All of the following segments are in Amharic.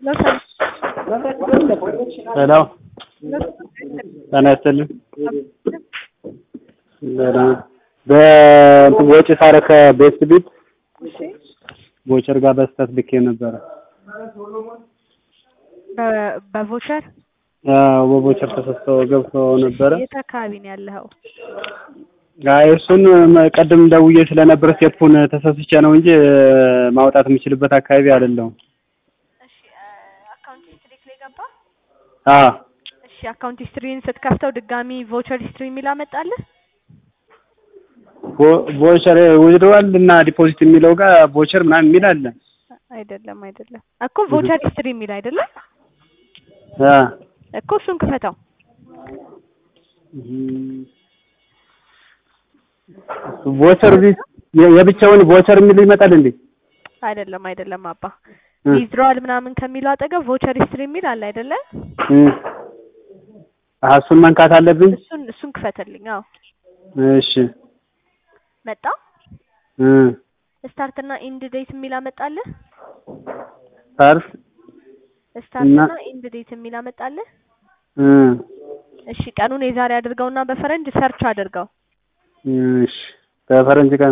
ሄሎ ጤና ይስጥልኝ። በእንትን ወጪ ሳረግ ከቤስት ቢት ቮቸር ጋር በስህተት ልኬ ነበረ። በቮቸር አዎ በቮቸር ተሰስቶ ገብቶ ነበረ። የት አካባቢ ነው ያለኸው? አይ እሱን ቀደም ደውዬ ስለነበር ስቴፑን ተሰስቼ ነው እንጂ ማውጣት የምችልበት አካባቢ አይደለሁም። እሺ አካውንት ሂስትሪ ላይ ገባ? አዎ እሺ አካውንት ሂስትሪን ስትከፍተው ድጋሚ ቮቸር ሂስትሪ የሚል አመጣልህ? ቮቸር ዊዝድሮዋል እና ዲፖዚት የሚለው ጋር ቮቸር ምናምን የሚል አለ። አይደለም አይደለም እኮ ቮቸር ሂስትሪ የሚል አይደለም አ እኮ እሱን ክፈተው። ቮቸር የብቻውን ቮቸር የሚል ይመጣል እንዴ? አይደለም አይደለም አባ ዊዝድሮዋል ምናምን ከሚለው አጠገብ ቮቸር ሂስትሪ የሚል አለ አይደለ? አሀ እሱን መንካት አለብኝ። እሱን እሱን ክፈትልኝ። አዎ እሺ መጣ። ስታርት እና ኢንድ ዴት የሚል አመጣልህ? ፓርስ ስታርት እና ኢንድ ዴት የሚል አመጣልህ? እሺ ቀኑን የዛሬ አድርገውና በፈረንጅ ሰርች አድርገው። እሺ በፈረንጅ ቀን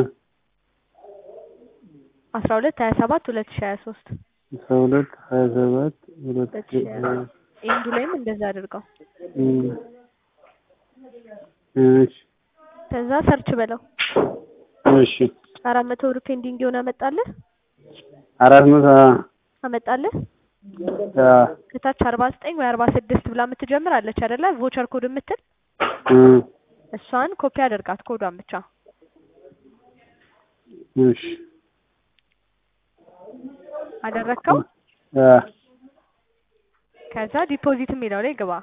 አስራ ሁለት ሀያ ሰባት ሁለት ሺህ ሀያ ሶስት አስራ ሁለት ሀያ ሰባት ሁለት ሺህ ኢንዱ ላይም እንደዛ አድርገው። እሺ ከዛ ሰርች በለው። እሺ አራት መቶ ብር ፔንዲንግ የሆነ አመጣልህ? አራት መቶ አመጣልህ? አ ከታች አርባ ዘጠኝ ወይ አርባ ስድስት ብላ የምትጀምር አለች አይደለ? ቮቸር ኮድ የምትል እሷን ኮፒ አድርጋት ኮዷን ብቻ። እሺ አደረግከው? አ ከዛ ዲፖዚት የሚለው ላይ ግባ።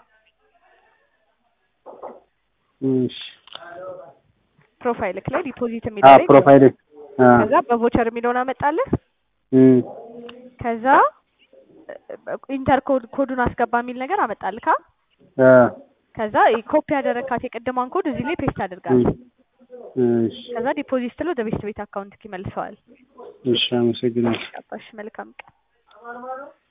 እሺ ፕሮፋይልክ ላይ ዲፖዚት አ የሚለው ላይ ግባ። ፕሮፋይል አ ከዛ በቮቸር የሚለውን አመጣልህ። እም ከዛ ኢንተር ኮድ ኮዱን አስገባ የሚል ነገር አመጣልካ። አ ከዛ ኮፒ ያደረካት የቅድሟን ኮድ እዚህ ላይ ፔስት አድርጋት። እሺ ከዛ ዲፖዚት ስትለው ወደ ቤት ቤት አካውንት ይመልሰዋል። እሺ አመሰግናለሁ። አባሽ መልካም ቀን።